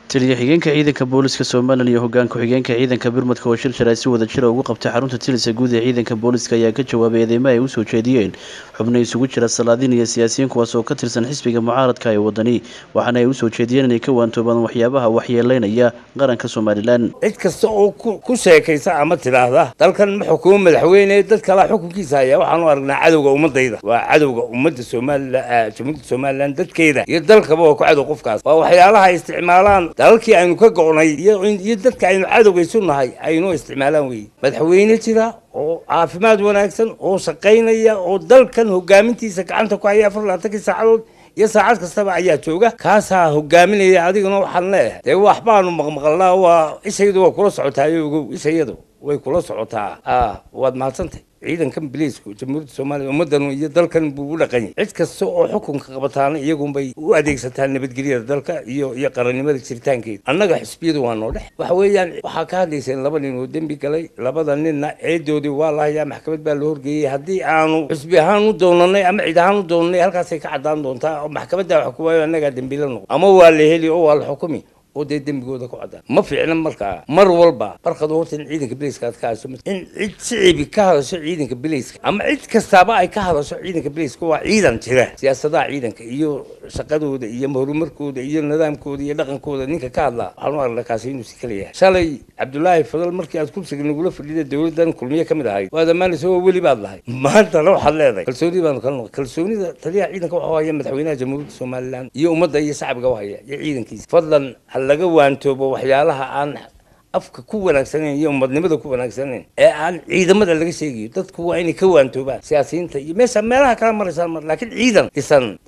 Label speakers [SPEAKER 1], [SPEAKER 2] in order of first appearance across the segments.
[SPEAKER 1] taliya xigeenka ciidanka booliska somalilan iyo hogaan ku-xigeenka ciidanka birmadka oo shir sharay si wada jira ugu qabtay xarunta tilisa guud ee ciidanka booliska ayaa ka jawaabay eedeymo ay usoo jeediyeen xubno isugu jira salaadiin iyo siyaasiyiin kuwaas oo ka tirsan xisbiga mucaaradka ee wadani waxaana ay usoo jeediyeen inay ka waantoobaan waxyaabaha waxyeeleynaya qaranka somalilan
[SPEAKER 2] cid kasta oo ku sheekaysa ama tidhaahda dalkan ma xukumo madaxweyne dad kalaa xukunkiisa haya waxaanu aragnaa cadowga ummadayda waa cadowga ummadda somalilan jamhuuriyadda somalilan dadkeeda iyo dalkaba waa ku cadow qofkaas waa waxyaalaha ay isticmaalaan dalalkii aynu ka go'nay iyo dadka aynu cadowga isu nahay aynoo isticmaalaan weye madaxweyne jira oo caafimaad wanaagsan oo shaqaynaya oo dalkan hogaamintiisa gacanta ku haya afar labaatankii saacadood iyo saacad kastaba ayaa jooga kaasaa hogaaminaya adiguna waxaan leeyahay dee waxbaanu maqmaqalnaa waa ishayadu waa kula socotaayo ogow ishayadu way kula socotaa a waad mahadsantay ciidankan biliisku jamhuuriyadda soomaaliya ummaddan iyo dalkan buu u dhaqanyay cid kasta oo xukunka qabataana iyagunbay u adeegsataa nabadgelyada dalka iyo iyo qarannimada jiritaankeeda annaga xisbiyadu waa noo dhex waxa weeyaan waxaa ka hadlayseen laba nin oo dembi galay labada ninna ceedoodii waa la hayaa maxkamad baa la horgeeyey haddii aanu xisbi ahaan u doonanay ama cid ahaan u doonanay halkaasay ka caddaan doontaa oo maxkamaddaa wax ku waayo annagaa dembila noqo ama waa la heli oo waa la xukumi oo dee dembigooda ku cadaan ma fiicna markaa mar walba barkadu horta in ciidanka bilayska aad ka hadasho in cid shicibi ka hadasho ciidanka bilayska ama cid kastaaba ay ka hadasho ciidanka bilayska waa ciidan jira siyaasadaha ciidanka iyo shaqadooda iyo horumarkooda iyo nidaamkooda iyo dhaqankooda ninka ka hadlaa waxaanu aragnaa kaasi inuu si kala yahay shalay cabdulaahi fadal markii aad kursiga nagula fadhida dowladdan kulmiye ka mid ahayd waad ammaanaysa oo weli baad lahay maantana waxaad leedahay kalsooni baanu kala noqon kalsoonida taliyaha ciidanka waxuu haya madaxweynaha jamhuuriyadda somalilan iyo ummadda iyo shacbiga u haya iyo ciidankiisa fadlan laga waantoobo waxyaalaha aan afka ku wanaagsanayn iyo umadnimada ku wanaagsanayn ee aan ciidamada laga sheegayo dadku waa inay ka waantoobaan siyaasiyiinta iyo meesha meelaha kala maraysaan mar laakiin ciidan dhisan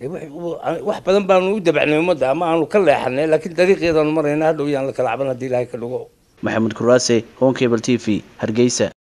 [SPEAKER 2] wax badan baanu u dabacnay ummadda ama aanu ka leexanay laakiin dariiqeedaanu marayna hadhow yaan la kala caban haddii ilaahay ka dhigo
[SPEAKER 1] maxamed kuraase honkebel t v hargeysa